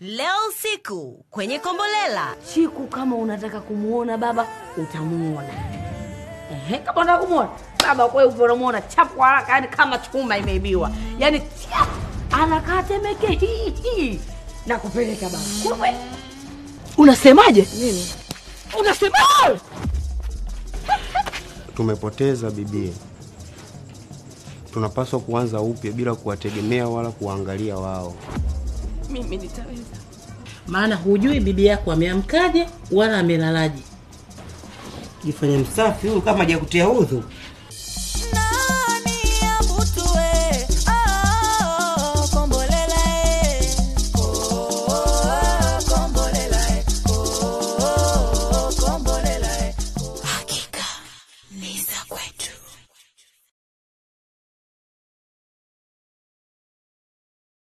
leo usiku kwenye Kombolela. Chiku, kama unataka kumuona baba utamuona. Ehe, kama unataka kumuona baba kwa hivyo unamuona chapu kwa haraka, yani kama chuma imeibiwa, yani chap, anakaa Temeke hii hii na kupeleka baba. Kumbe unasemaje? Nini unasemaje? Tumepoteza bibie, tunapaswa kuanza upya bila kuwategemea wala kuwaangalia wao. Mimi nitaweza. maana hujui bibi yako ameamkaje wala amelalaje. Jifanye msafi huyu kama hajakutia udhu.